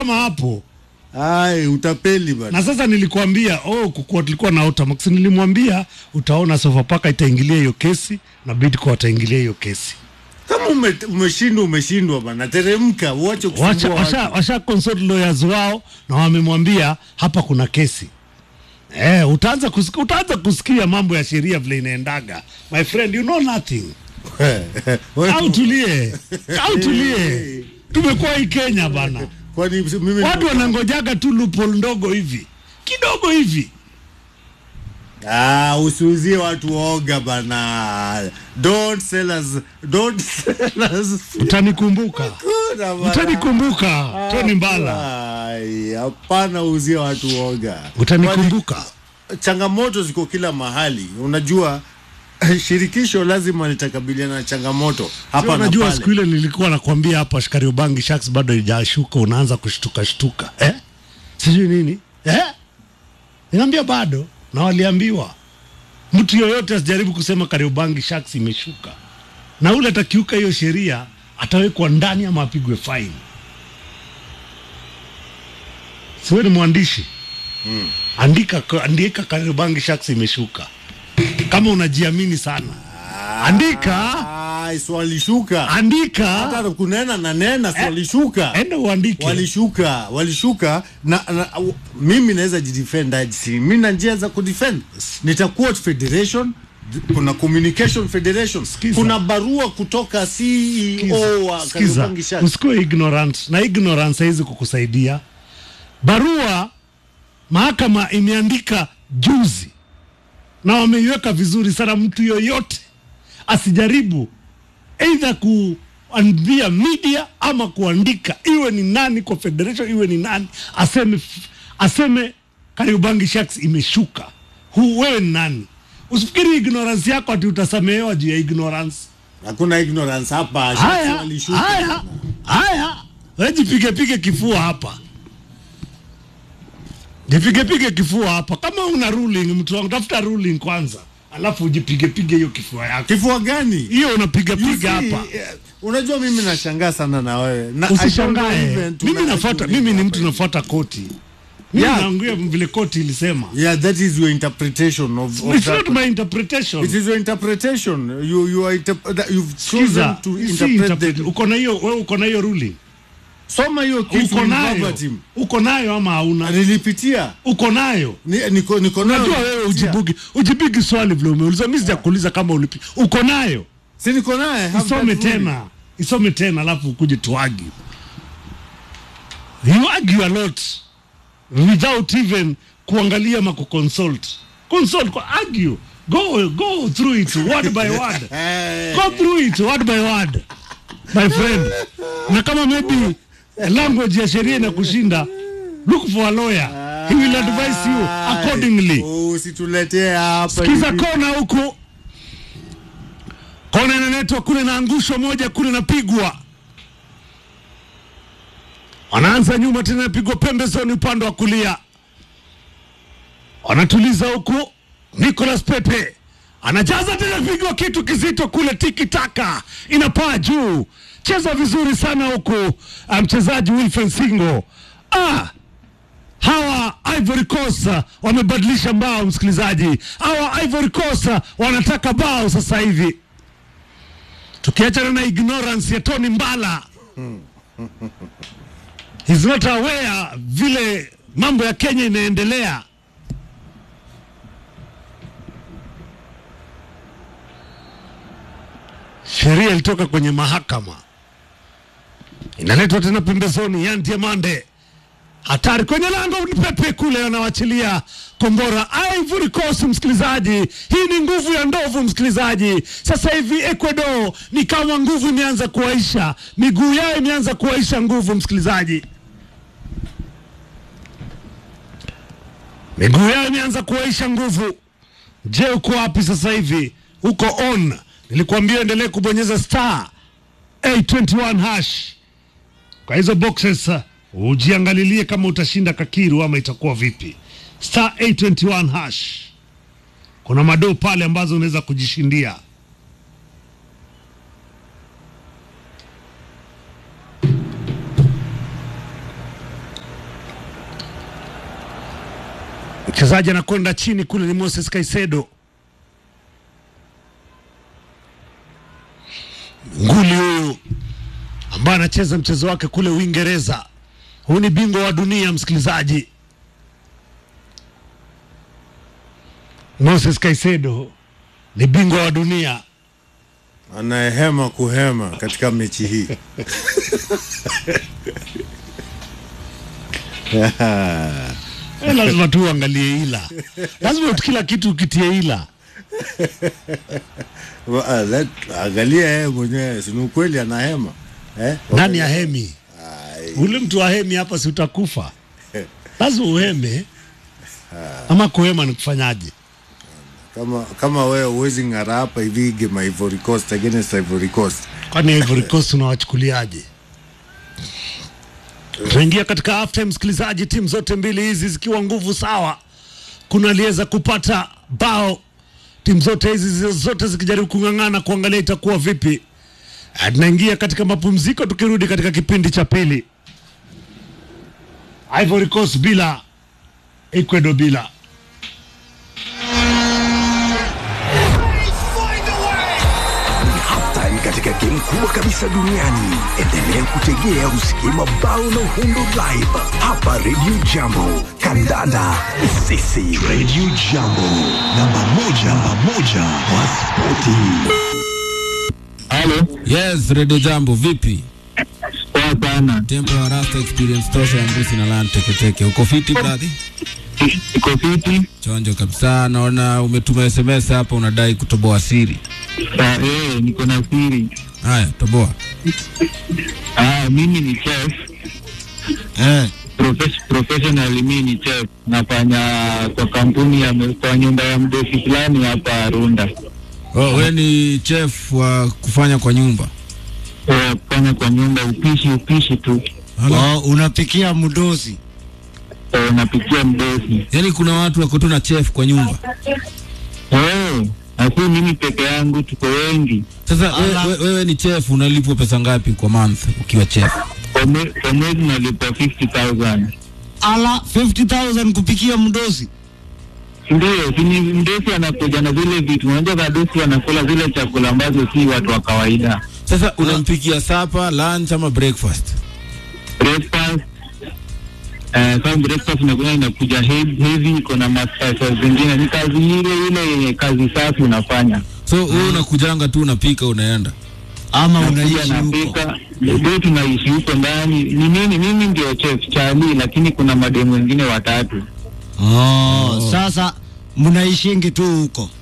kama hapo Ai, utapeli bana. na sasa nilikwambia oh, kukuwa tulikuwa na Otamax, nilimwambia utaona Sofapaka itaingilia hiyo kesi na Bidco wataingilia hiyo kesi. Kama ume, umeshindwa umeshindwa bana, teremka, uache Wacha, kusumbua washa, watu. washa consult lawyers wao na wamemwambia hapa kuna kesi eh, utaanza kusikia, utaanza kusikia mambo ya sheria vile inaendaga. My friend, you know nothing. Au tulie, au tulie. Tumekuwa hii Kenya bana, Kwani mimi watu wanangojaga tu loophole ndogo hivi kidogo hivi Ah, usiuzie watu oga bana. Don't sell us, don't sell us. utanikumbuka Kuna bana. utanikumbuka Tony Mbala Ai, hapana uzie watu oga. utanikumbuka Kwani Changamoto ziko kila mahali. Unajua shirikisho lazima litakabiliana na changamoto hapa Sio, na unajua pale. siku ile nilikuwa nakwambia hapa Shkariobangi Sharks bado haijashuka, unaanza kushtuka shtuka eh? sijui nini eh? Niambia bado, na waliambiwa mtu yoyote asijaribu kusema Kariobangi Sharks imeshuka, na ule atakiuka hiyo sheria atawekwa ndani ama apigwe faini. Siwe ni mwandishi andika, andika Kariobangi Sharks imeshuka kama unajiamini sana, andika Ai, si walishuka. andika Hata kunena na nena si walishuka. enda uandike walishuka walishuka na, na u- mimi naweza jidefend aje si mimi na njia za kudefend nitaquote federation kuna communication federation Sikiza. kuna barua kutoka CEO wa Sikiza, Kariobangi Sharks usikuwe ignorant na ignorance haizi kukusaidia. Barua mahakama imeandika juzi na wameiweka vizuri sana. Mtu yoyote asijaribu aidha kuambia media ama kuandika, iwe ni nani kwa federation, iwe ni nani aseme, aseme Kariobangi Sharks imeshuka. Hu wewe ni nani? Usifikiri ignorance yako ati utasamehewa juu ya ignorance. hakuna ignorance hapa Sharks Haya, walishuka haya, haya, wewe jipige pige kifua hapa, jipige pige kifua hapa. Kama una ruling, mtu wangu, tafuta ruling kwanza, alafu ujipige pige hiyo kifua yako. kifua gani Hiyo unapiga You piga see, hapa, eh, unajua mimi nashangaa sana na wewe na I don't know usishangae. even Mimi tuna- nafuata, tuna- mimi ni mtu nafuata koti, mimi Yeah. naongea vile koti ilisema. yeah that is your interpretation of, of It's that. not my interpretation. It is your interpretation. You you are interp- that you've chosen Sikiza, to si interpret interpret. the Uko na hiyo wewe, uko na hiyo ruling, soma hiyo kitu uko nayo, verbatim. uko nayo ama hauna? Nilipitia Uko nayo Ni- niko niko nayo. Unajua wewe Nilipitia. ujibugi ujibigi swali vile umeuliza, mimi sijakuuliza kama ulipi. Uko nayo, Si niko naye. have isome that ruling. tena, isome tena, alafu ukuje tuagi. You argue a lot without even kuangalia ma consult. Consult kwa argue. Go go through it word by word. Eh, Go through it word by word. My friend. Na kama maybe language ya sheria inakushinda, look for a lawyer. He will advise you accordingly. oh, Usituletee hapa. Sikiza hivi. kona huku, kona inaletwa kule, na angusho moja kule, napigwa wanaanza nyuma tena, napigwa pembezoni upande wa kulia, wanatuliza huku. Nicolas Pepe anajaza tena, pigwa kitu kizito kule, tiki taka inapaa juu, cheza vizuri sana huku, ah, mchezaji Wilfred Singo ah, hawa Ivory Coast uh, wamebadilisha mbao, msikilizaji. Hawa Ivory Coast uh, wanataka bao sasa hivi, tukiachana na ignorance ya Tony Mbala he's not aware vile mambo ya Kenya inaendelea. Sheria ilitoka kwenye mahakama, inaletwa tena pembezoni. Yan Diamande hatari kwenye lango ni Pepe kule anawachilia kombora Ivory Coast. Msikilizaji, hii ni nguvu ya ndovu. Msikilizaji, sasa hivi Ecuador ni kama nguvu imeanza kuwaisha, miguu yao imeanza kuwaisha nguvu. Msikilizaji, miguu yao imeanza kuwaisha nguvu. Je, uko wapi sasa hivi? Uko on. Nilikuambia endelee kubonyeza star 821 hash kwa hizo boxes uh, ujiangalilie kama utashinda kakiru ama itakuwa vipi. Star 821 hash, kuna madoo pale ambazo unaweza kujishindia. Mchezaji anakwenda chini kule ni Moses Caicedo, nguli huyu ambaye anacheza mchezo wake kule Uingereza. Huyu ni bingwa wa dunia, msikilizaji. Moses Caicedo ni bingwa wa dunia. anayehema kuhema katika mechi hii Eh, lazima tu uangalie ila, lazima kila kitu ukitie ila. Wa- ah, let- angalia yeye mwenyewe sini ukweli anahema eh? Nani ya hemi? Ule mtu wa hemi hapa, si utakufa? Lazima uheme. Ama kuhema ni kufanyaje? kama kama wewe uwezi ng'ara hapa hivi game Ivory Coast against Ivory Coast Kwani Ivory Coast unawachukuliaje? Tunaingia katika half time, msikilizaji, timu zote mbili hizi zikiwa nguvu sawa, kuna aliweza kupata bao, timu zote hizi zi- zote zikijaribu kung'ang'ana kuangalia itakuwa vipi. Ah, Tunaingia katika mapumziko, tukirudi katika kipindi cha pili. Ivory Coast bila, Ecuador bila. halftime katika game kubwa kabisa duniani. Endelea kutegea usikie mabao na uhundo live hapa Radio Jambo. Kandanda ni sisi. Radio Jambo, namba moja, namba moja wa spoti. Halo, Yes, Radio Jambo, vipi? poa sana. Tempo ya Rasta Experience tosha ya Mbusi na Lan Teketeke. Uko fiti brother? Iko fiti? Chonjo kabisa. Naona umetuma SMS hapa unadai kutoboa siri. Ah, eh, niko na siri. Haya, toboa. Ah, mimi ni chef. Eh. Profes- professionally mimi ni chef. Nafanya kwa kampuni ya kwa nyumba ya mdosi fulani hapa Runda. Oh, wewe ni chef wa kufanya kwa nyumba. Eh, kufanya kwa nyumba upishi upishi tu. Hala. Oh, unapikia mdosi Eh, napikia mdosi. Yaani kuna watu wako tu na chef kwa nyumba. Eh, asi mimi peke yangu tuko wengi. Sasa we, we, wewe ni chef unalipwa pesa ngapi kwa month ukiwa chef? Kwa mwe- kwa mwezi nalipa 50,000. ala 50000 kupikia mdosi Ndio, si ni mdosi anakuja na zile vitu. Unajua wadosi wanakula zile chakula ambazo si watu wa kawaida. Sasa unampikia supper, lunch ama breakfast? breakfast eh, kama breakfast inakuwa inakuja heavy, heavy iko na masasa zingine, ni kazi ile ile yenye kazi safi unafanya. So wewe unakujanga tu unapika unaenda. ama Nakuja unaishi huko napika, ndio tunaishi huko ndani. Ni mimi mimi ndio chef Charlie, lakini kuna mademu wengine watatu. oh, sasa mnaishingi tu huko